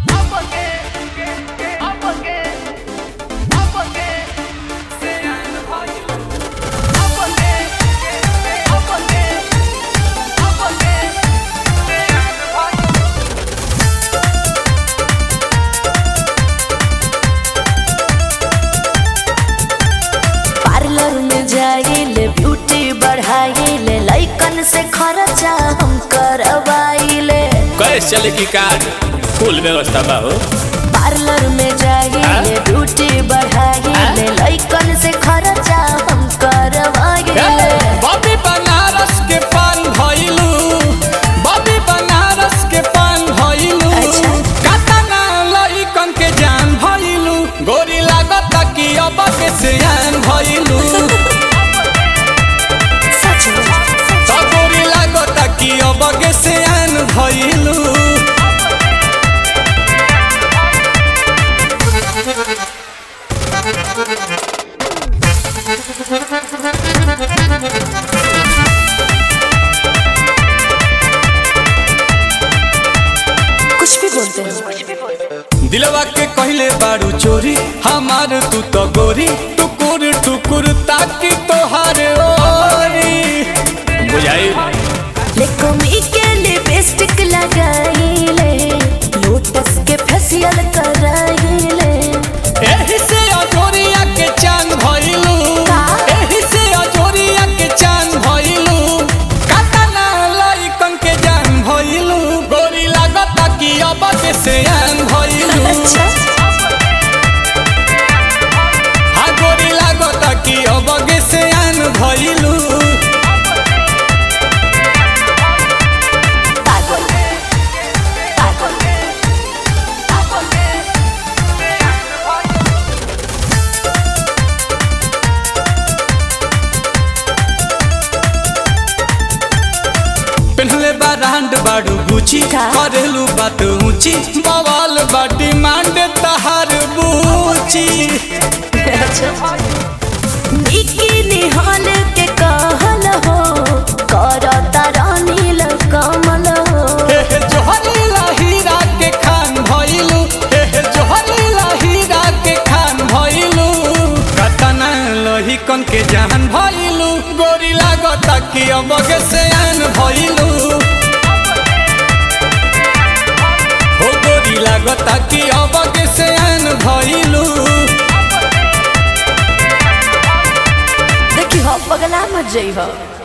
Parlour में जाइले beauty बढ़ाइले लइकन से खर्चा हम करवाइले कैसे चले की कार फुल व्यवस्था बा हो पार्लर में जाइले ब्यूटी बढ़ाइले लइकन से खर्चा हम करवाइले बॉबी बनारस के पान भइलू बॉबी बनारस के पान भइलू अच्छा। कातना लइकन के जान भइलू गोरी लागत कि अब के सियान भइलू सच में त गोरी लागत कि अब के सियान भइलू कुछ भी बोलते हैं दिलवा के कहले बारू चोरी हमार तू तो गोरी टुकुर टुकुर ताकि तोहार ओरी बुझाई लेकोमी के लिपस्टिक लगाइले लोटस के फेशियल कराइले एही से अजोरिया के चांद भइलू का? एही से अजोरिया के चांद भइलू कातना लइकन के जान भइलू गोरी लागत कि अब के सियान भइलू अच्छा हाँ गोरी लागत कि अब के सियान भइलू पागल पागल पेन्हले बा रांड बाड़ू गुची का? करेलू बात ऊंची बवाल बा डिमांड तहार बूची निकी निहाल के कहल हो करता रानील कमल हो हे हे जोहरीला हीरा के खान भइलू हे हे जोहरीला हीरा के खान भइलू कतना लोही कन के जान भइलू गोरी लागत कि अब के सयान भइलू हो गोरी लागत कि अब के सयान भइलू देखी हो पगला मत जई हो